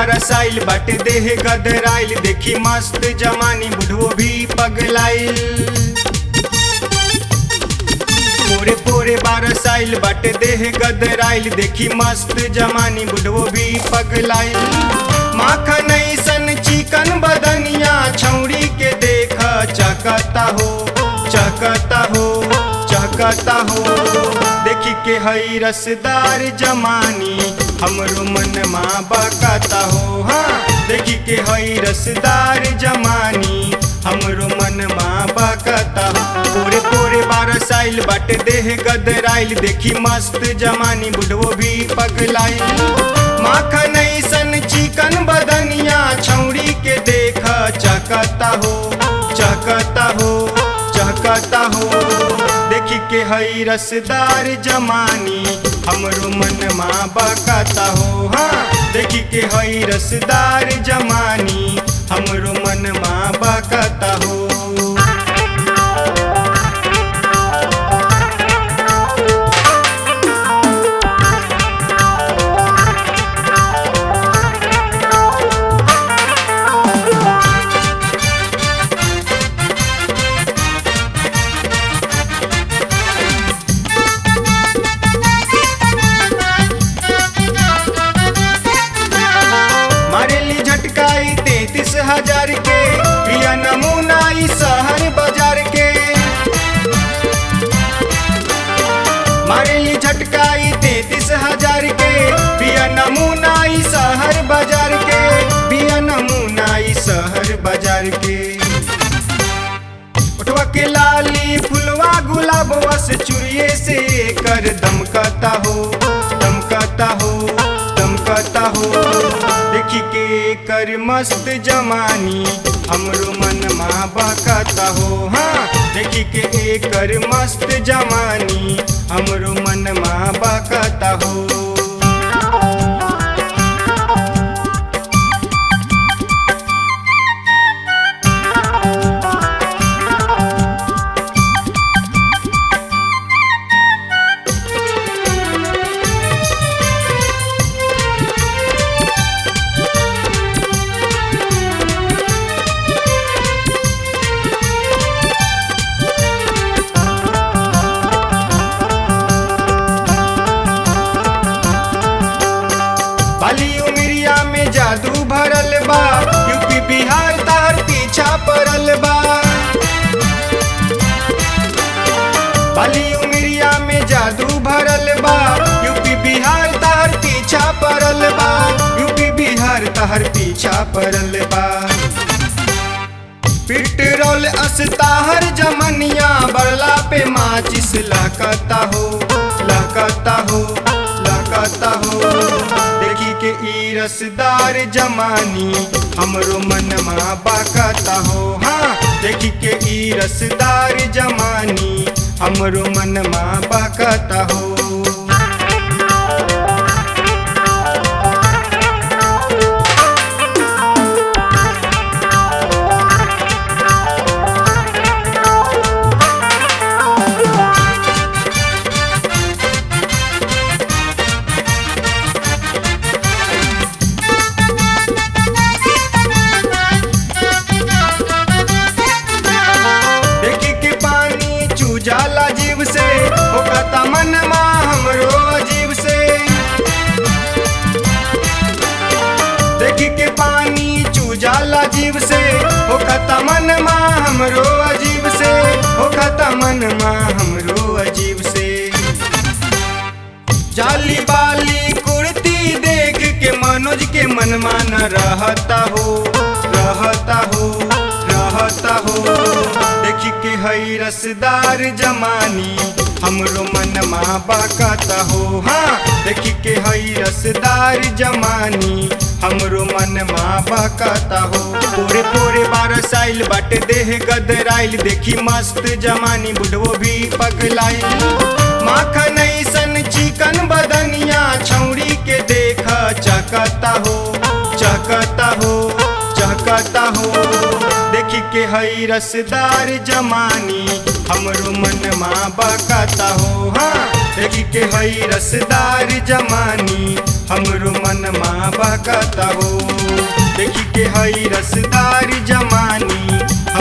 बारसाइल बाटे देह गदराइल देखी मस्त जमानी बुढ़वो भी पगलाइल पोरे पोरे बारसाइल बाटे देह गदराइल देखी मस्त जमानी बुढ़वो भी पगलाइल माखन सन चिकन बदनिया छौड़ी के देख चकता हो चकता हो चकता हो देखी के हई रसदार जमानी हमरो मन माँ बकता हो हाँ देखी के हई रसदार जमानी हमरो मन माँ बकता हो पोरे पोरे बारसाइल बाटे देह गदराइल देखी मस्त जमानी बुढ़वो भी पगलाइल माखन सन चिकन बदनिया छौड़ी के देख चकता हो चकता हो चकता हो देखी के हई रसदार जमानी हमरो मन माँ बकता हो हाँ देखी के हई रसदार जमानी हमरो मन माँ बकता हो मारेली झटकाई तैतीस हजार के प्रिया नमूना ई शहर बाजार के मारेली झटकाई तैतीस हजार के प्रिया नमूना ई शहर बाजार के प्रिया नमूना ई शहर बाजार के उठवा के लाली फुलवा गुलाब वस चुरिए से कर दमकता हो दमकता हो दमकता हो देखी के कर मस्त जमानी हमरो मन माँ बकता हो हाँ देखी के एकर मस्त जमानी हमरो मन माँ बकता हो बाली उमिरिया में जादू भरल बा यूपी बिहार तार पीछा पड़ल बा बाली उमिरिया में जादू भरल बा यूपी बिहार तार पीछा पड़ल बा यूपी बिहार तार पीछा पड़ल बा पेट्रोल अस्ताहर जमनिया बरला पे माचिस लकता हो लकता हो लकता हो देखी के ई रसदार जमानी हमरो मन माँ बकता हो हाँ देखी के ई रसदार जमानी हमरो मन माँ बकता हो देखी के पानी चूजाला जीव से ओकता मन माँ हमरो अजीब से देखी के पानी चूजाला जीव से ओकता मन माँ हमरो अजीब से ओकता मन माँ हमरो अजीब से जाली बाली कुर्ती देख के मनोज के मन मान रहता हो रहता हो रहता हो देखी के हई रसदार जमानी हमरो मन माँ बकता हो हाँ देखी के हई रसदार जमानी हमरो मन माँ बकता हो पूरे पूरे बारसाइल बाटे देह गदराइल देखी मस्त जमानी बुढ़वो भी पगलाइल माखन सन चिकन बदनिया छौड़ी के देख चकता हो चकता हो चकता हो देखी के हई रसदार जमानी हमरो मन माँ बकता हो हाँ देखी के हई रसदार जमानी हमरो मन माँ बहकता हो देखी के हई रसदार जमानी